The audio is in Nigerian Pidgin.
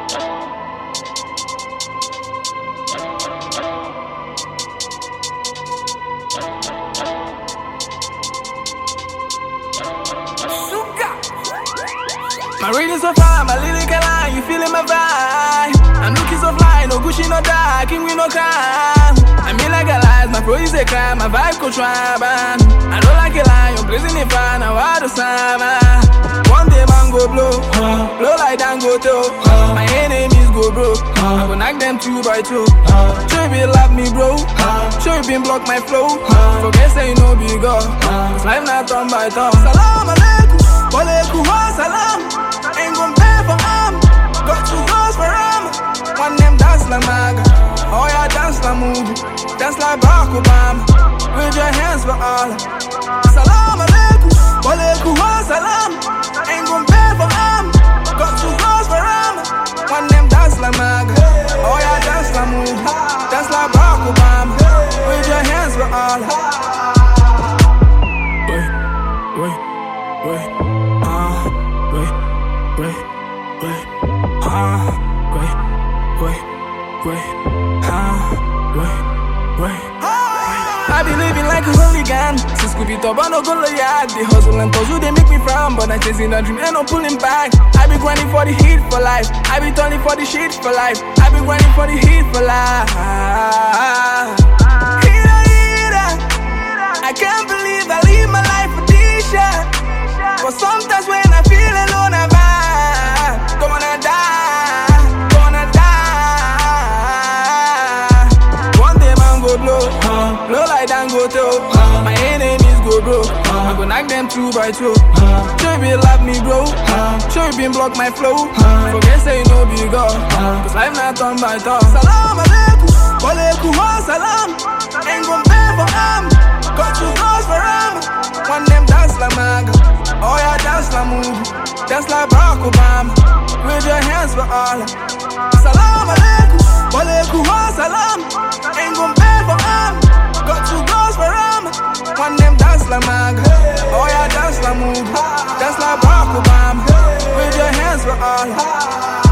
My reading so fine, my lyrical line, you feeling my vibe. I'm looking so fly, no Gucci, no dark, king we no crime. I mean like a lie, my flow is a crime, my vibe could try, man. I don't like a lie, you're blazing it fine, now I do summer. One day man go blow, blow like Dangote, my enemies go broke. I go knock them two by two. Sure you love me, bro. Sure you been block my flow. Forget say you know big God. Cause life not turn by turn. Salam alaikum, walaikum salam. Ain't gon' pay for arm. Got two girls for arm. One them dance like Maga. Oh yeah, dance like movie. Dance like Barack Obama. With your hands for Allah. Salam alaikum, walaikum salam. Ain't gon' pay for arm. Got two girls for arm. One them dance like Maga. Oh yeah, dance like movie. Dance like Barack Obama. With your hands for Allah. Wait, wait, wait. Ah, wait, wait, wait. Ah, wait, wait, wait. Ah, wait, wait. I be living like a hooligan Since Scooby Top, I no go yard The hustle and puzzle, they make me frown But I'm chasing a dream and no pulling back I be grinding for the heat for life I be turning for the shit for life I be grinding for the heat for life Heater, heater I can't believe I live my life for this shit But sometimes when I feel alone, I vibe Gonna die, gonna die One day man go blow, blow like Dangote oh. My enemies go broke, I go knock them two by two Sure you been love me bro, sure you been block my flow Forget say you know big God, cause life not turn by turn Salam alaikum, walaikum salam Ain't gon' pay for arm, got two girls for arm One them dance like Maga, oh yeah dance like movie Dance like Barack Obama, with your hands for Allah Salam alaikum, walaikum salam Ain't gon' pay for arm, got two girls for arm One them dance like Maga, oh yeah dance like movie Dance like Barack Obama, with your hands for Allah